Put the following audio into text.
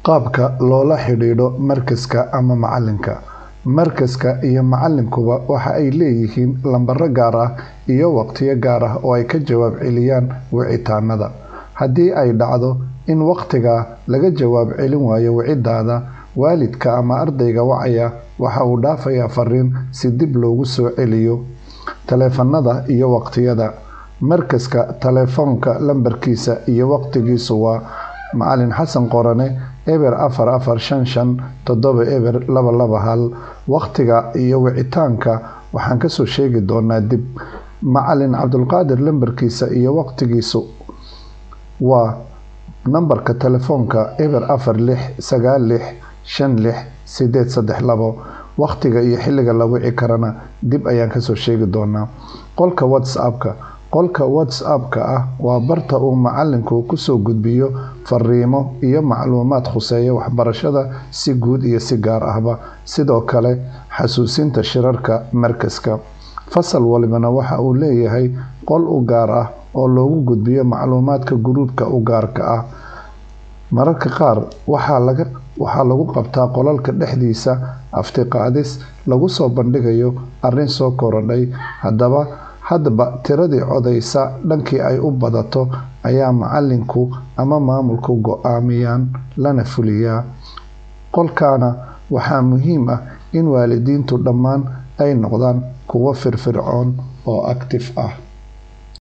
Qaabka loola xidhiidho markazka ama macalinka. Markazka iyo macalinkuba waxa ay leeyihiin lambaro gaar ah iyo waqtiyo gaar ah oo ay ka jawaab celiyaan wicitaannada. Haddii ay dhacdo in waqtigaa laga jawaab celin waayo wicitaannada, waalidka ama ardayga wacaya waxa uu dhaafayaa fariin si dib loogu soo celiyo. Taleefannada iyo waqtiyada. Markazka taleefanka lambarkiisa iyo waqtigiisu waa: Macalin Xasan Qorane eber afar afar shan shan todoba eber laba laba hal. Waqtiga iyo wicitaanka waxaan ka soo sheegi doonaa dib. Macalin Cabdulqaadir lambarkiisa iyo waqtigiisu waa: Nambarka taleefanka eber afar lix sagaal lix shan lix sided sedex labo. Waqtiga iyo xilliga la wici karana dib ayaan ka soo sheegi doonaa. Qolka WhatsApp-ka. Qolka WhatsApp-ka ah waa barta uu macalinku ku soo gudbiyo fariimo iyo macluumaad khuseeya waxbarashada si guud iyo si gaar ahba. Sidoo kale, xasuusinta shirarka markazka. Fasal walbana waxa uu leeyahay qol u gaar ah oo loogu gudbiyo macluumaadka guluubka u gaarka ah. Mararka qaar waxaa lagu qabtaa qolalka dhexdiisa afti qaadis lagu soo bandhigayo arrin soo korodhay. Hadba tiradii codeysa dhankii ay u badato ayaa macalinku ama maamulku go'aamiyaan lana fuliyaa. Qolkaana waxaa muhiim ah in waalidiintu dhammaan ay noqdaan kuwo firfircoon oo active ah.